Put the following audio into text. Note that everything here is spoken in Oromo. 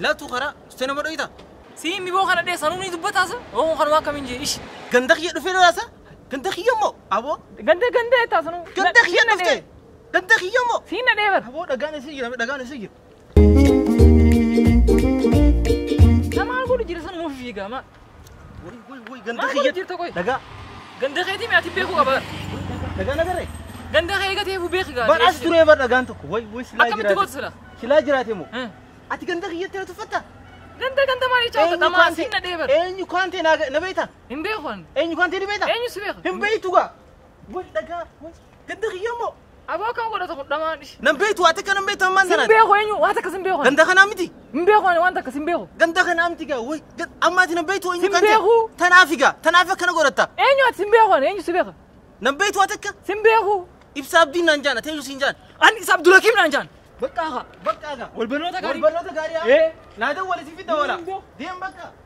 Laatu karaa sitee nama dho'ita. Si miboo kana dheessanuu ni dubbataasa. Oo kanuma akkamiin jee ishi. Ganda kiyya dhufee lolaasa. Ganda kiyya immoo aboo. Ganda ganda taasanu. Ganda kiyya dhuftee. Ganda kiyya immoo. Siin na dheebar. Aboo dhagaan isii jira dhagaan isii jira. Namaan godhu jira san nuuf fiigaa ma. Woy woy woy ganda Maal kiyya. godhu jirta qoy? Dhagaa Ganda keetii mi ati beeku qaba. dhagaa nagaree. Ganda kee eegatee fu beeki gaa. Badhaas turee bar dhagaan tokko. Woy woy silaa Akkamitti gootu jiraate. sila? Silaa jiraate immoo. Eh. Ati ganda kiyyatti na tuffatta. Ganda ganda maal jechaa dhamaan siin na dheebar. Eenyu kaantee na na beekta? Hin beeku an. Eenyu kaantee ni beekta? Eenyu si beeka? Hin beektu gaa. Woy dhagaa woy ganda kiyya immoo. Aboo kan godhata kun dhamaan ishi. Nan beektu waa takka nan beektu ammaan Sin sanaan. beeku eenyu waan takka sin beeku. Ganda kanaa miti. Hin beeku ani waan takka sin beeku. Ganda kanaa miti gaa woy ammaati nan beektu eenyu Sin kaantee. beeku. Tanaafi gaa tanaaf akkana godhatta. Eenyu ati sin beeku ani eenyu si beeka. Nan beektu waa takka. Sin beeku. Ibsa abdiin naan jaana eenyu siin jaan. Ani isa Abdulakiim naan jaan. Bakka haa. Bakka gaa. Wal barnoota Wal gaarii. barnoota gaarii haa. Eh. Naa dawwale si fi dawwala. Deem boo. Deem bakka.